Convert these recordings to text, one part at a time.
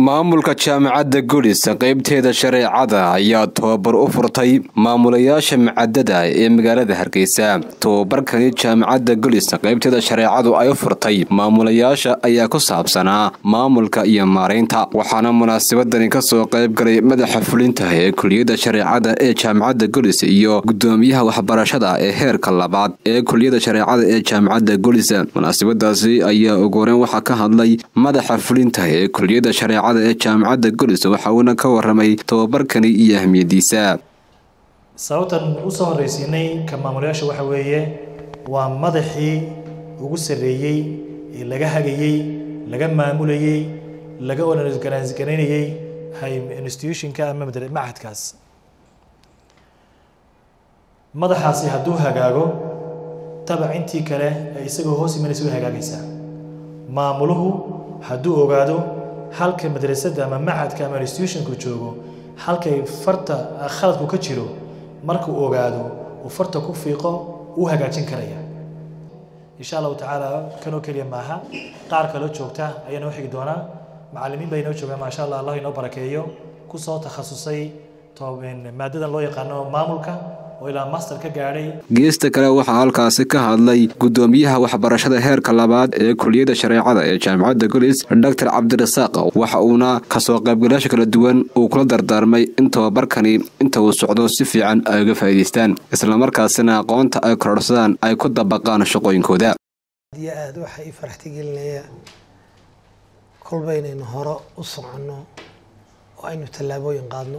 maamulka jaamacadda gulis qaybteeda shareecada ayaa tobabar u furtay maamulayaasha macadada ee magaalada hargeysa tobabarkani jaamacadda gulis qaybteeda shareecadu ay u furtay maamulayaasha ayaa ku saabsanaa maamulka iyo maaraynta waxaana munaasabadani kasoo qaybgalay madaxa fulinta ee kuliyadda shareecada ee jaamacadda gulis iyo gudoomiyaha waxbarashada ee heerka labaad ee kuliyadda shareecada ee jaamacadda gulis munaasabadaasi ayaa ugu horeyn waxaa ka hadlay madaxa fulinta ee kuliyadda shareecada ee jaamacadda gulis waxa uuna ka waramay tobabarkani iyo ahmiyadiisa sababtan usoo horreysiinay ka maamulayaasha waxa weeye waa madaxii ugu sarreeyey ee laga hagayey laga maamulayey laga organis-garaynayey institutionka ama machadkaas madaxaasi hadduu hagaago tabac intii kale ee isagoo hoos imanaysa way hagaagaysaa maamuluhu hadduu ogaado halka madrasadda ama machadka ama institutionku joogo halkay farta khaladku ka jiro markuu ogaado uu farta ku fiiqo uu hagaajin karaya insha allahu tacaala kanoo keliya maaha qaar kaloo joogta ayaa noo xigi doonaa macallimiin baa inoo joogaan maasha allah allah inoo barakeeyo kusoo takhasusay maadadan loo yaqaano maamulka oo ilaa master ka gaadhay geesta kale waxaa halkaasi ka hadlay gudoomiyaha waxbarashada heerka labaad ee kuliyadda shareecada ee jaamacadda gulis doctor cabdirasaaq waxa uuna kasoo qaybgalayaasha kala duwan uu kula dardaarmay in tobabarkani inta uu socdo si fiican ay uga faa'iidaystaan islamarkaasina aqoonta ay kororsadaan ay ku dabaqaan shaqooyinkooda aad iyo aad waxaa ii faraxtigelinaya kolba inaynu hore u soconno oo aynu tallaabooyin qaadno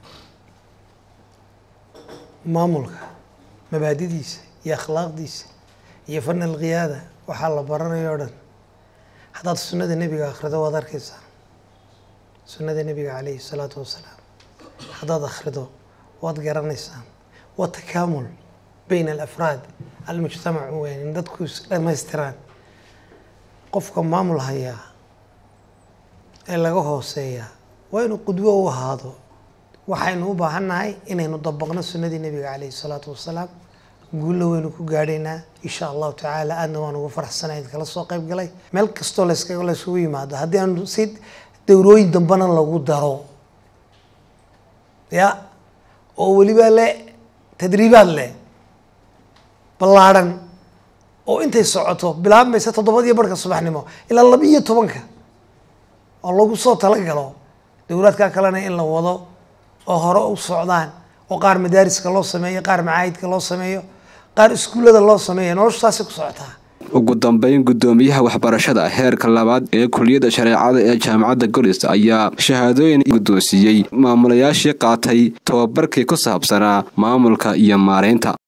maamulka mabaadidiisa iyo akhlaaqdiisa iyo fan alqiyaada waxaa la baranaya o dhan haddaad sunnada nebiga akhrido waad arkaysaa sunnada nebiga calayhi salaatu wasalaam haddaad akhrido waad garanaysaan waa takaamul bayna alafraad almujtamac weyn in dadku is dhammaystiraan qofka maamul hayaa ee laga hooseeyaa waa inuu qudwo u ahaado waxaynu u baahannahay inaynu dabaqno sunnadii nebiga calayhi salaatu wasalaam guulla waynu ku gaadhaynaa insha allahu tacaala aadna waan ugu faraxsanahay kala soo qayb galay meel kastoo lask laysugu yimaado haddii aanu si dowrooyin dambena lagu daro ya oo weliba le tadriibaad leh ballaadhan oo intay socoto bilaabmaysa toddobadiyo barhka subaxnimo ilaa laba iyo tobanka oo lagu soo talagalo dowlaadka kalena in la wado oo hore u socdaan oo qaar madaariska loo sameeyo qaar macaahidka loo sameeyo qaar iskuullada loo sameeyo noloshu taasay ku socotaa ugu dambeyn gudoomiyaha waxbarashada heerka labaad ee kuliyadda shareecada ee jaamacadda gulis ayaa shahaadooyin guddoonsiiyey maamulayaashii qaatay tobabarkii ku saabsanaa maamulka iyo maaraynta